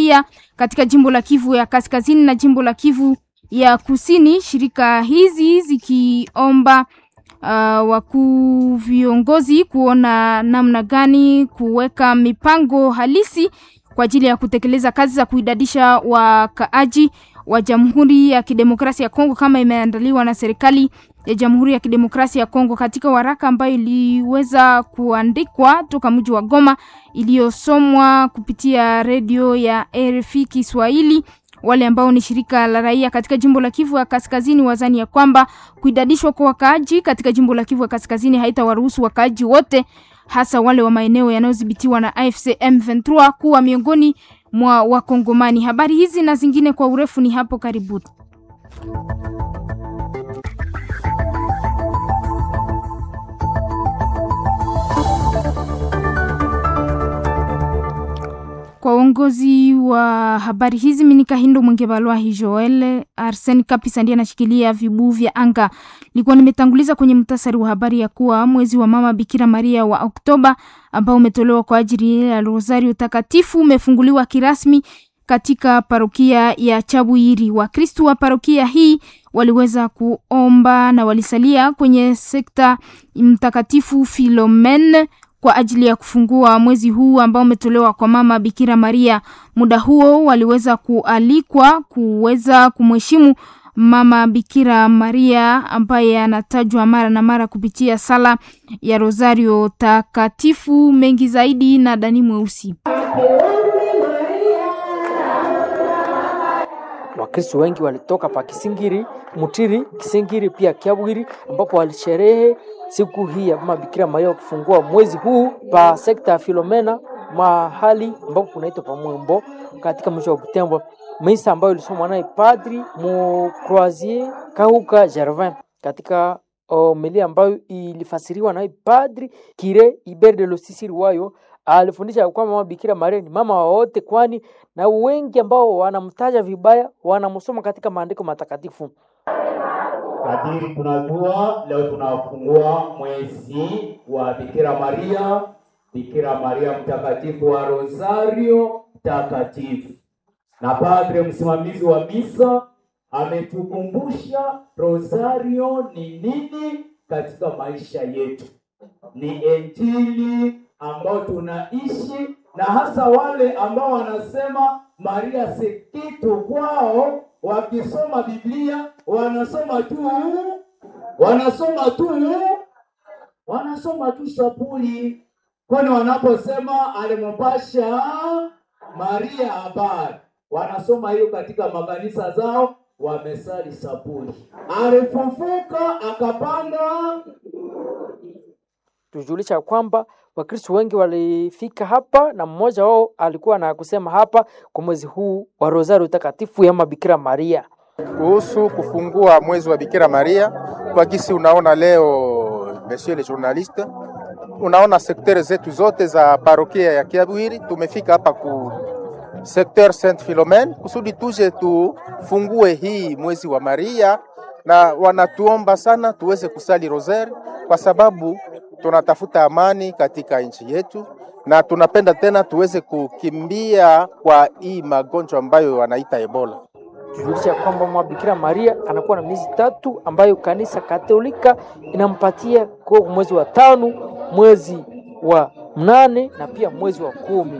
raia katika jimbo la Kivu ya Kaskazini na jimbo la Kivu ya Kusini, shirika hizi zikiomba uh, wakuu viongozi kuona namna gani kuweka mipango halisi kwa ajili ya kutekeleza kazi za kuidadisha wakaaji wa Jamhuri ya Kidemokrasia ya Kongo kama imeandaliwa na serikali ya Jamhuri ya Kidemokrasia ya Kongo katika waraka ambayo iliweza kuandikwa toka mji wa Goma iliyosomwa kupitia redio ya RFI Kiswahili. Wale ambao ni shirika la raia katika jimbo la Kivu ya Kaskazini wazani ya kwamba kuidadishwa kwa wakaaji katika jimbo la Kivu ya Kaskazini haitawaruhusu wakaaji wote hasa wale wa maeneo yanayodhibitiwa na AFC M23 kuwa miongoni mwa Wakongomani. Habari hizi na zingine kwa urefu ni hapo karibuni. Kwa uongozi wa habari hizi Minika Hindo Mwenge Balwahi Joel Arsen Kapisa ndiye anashikilia vibuu vya anga. Nilikuwa nimetanguliza kwenye mtasari wa habari ya kuwa mwezi wa mama Bikira Maria wa Oktoba ambao umetolewa kwa ajili ya Rosario takatifu umefunguliwa kirasmi katika parokia ya Chabwiri. Wakristu wa parokia hii waliweza kuomba na walisalia kwenye sekta mtakatifu Filomen kwa ajili ya kufungua mwezi huu ambao umetolewa kwa mama Bikira Maria. Muda huo waliweza kualikwa kuweza kumheshimu mama Bikira Maria ambaye anatajwa mara na mara kupitia sala ya Rosario takatifu. Mengi zaidi na Dani Mweusi. Wakristo wengi walitoka pa Kisingiri, Mutiri, Kisingiri pia Kiabwiri ambapo walisherehe siku hii ya mama Bikira Maria kufungua mwezi huu pa sekta ya Filomena mahali ambapo kunaitwa pa Mwembo katika mji wa Butembo. Misa ambayo ilisomwa naye Padri mu Croisier Kahuka Gervin katika homilia ambayo ilifasiriwa naye Padri Kire Iber de Losisiri wayo alifundisha kwamba mama Bikira Maria ni mama wa wote, kwani na wengi ambao wanamtaja vibaya wanamsoma katika maandiko matakatifu. Kadiri tunajua leo tunafungua mwezi wa Bikira Maria, Bikira Maria mtakatifu wa Rosario takatifu, na padre msimamizi wa misa ametukumbusha Rosario ni nini katika maisha yetu. Ni injili ambao tunaishi, na hasa wale ambao wanasema Maria si kitu kwao wakisoma Biblia wanasoma tu wanasoma tu wanasoma tu sapuli, kwani wanaposema alimpasha Maria habari, wanasoma hiyo katika makanisa zao, wamesali sapuli. Alifufuka akapanda. Tujulisha kwamba Wakristo wengi walifika hapa na mmoja wao alikuwa na kusema hapa kwa mwezi huu wa Rosario takatifu ya Bikira Maria kuhusu kufungua mwezi wa Bikira Maria. Kwa gisi unaona leo, monsieur le journaliste, unaona sektere zetu zote za parokia ya Kiabwiri, tumefika hapa ku sekter Saint Philomene kusudi tuje tufungue hii mwezi wa Maria, na wanatuomba sana tuweze kusali rosari kwa sababu tunatafuta amani katika nchi yetu na tunapenda tena tuweze kukimbia kwa hii magonjwa ambayo wanaita Ebola. Tujulisha kwamba mwa Bikira Maria anakuwa na miezi tatu ambayo kanisa Katolika inampatia kwa mwezi wa tano, mwezi wa mnane na pia mwezi wa kumi.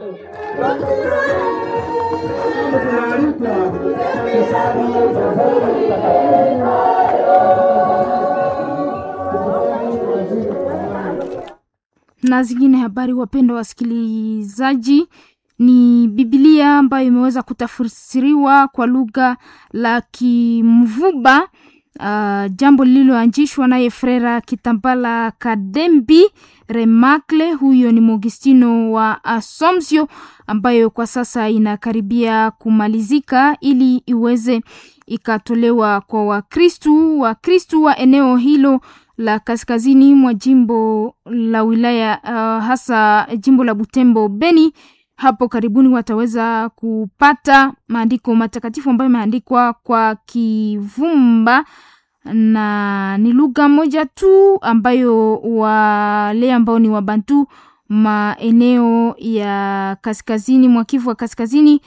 na zingine habari, wapendwa wasikilizaji, ni Biblia ambayo imeweza kutafsiriwa kwa lugha la Kimvuba, uh, jambo lililoanzishwa naye Frera Kitambala Kadembi Remakle. Huyo ni Mogistino wa Asomsio, ambayo kwa sasa inakaribia kumalizika ili iweze ikatolewa kwa Wakristu Wakristu wa eneo hilo la kaskazini mwa jimbo la wilaya uh, hasa jimbo la Butembo Beni. Hapo karibuni wataweza kupata maandiko matakatifu ambayo imeandikwa kwa Kivumba na ni lugha moja tu ambayo wale ambao ni Wabantu maeneo ya kaskazini mwa Kivu wa kaskazini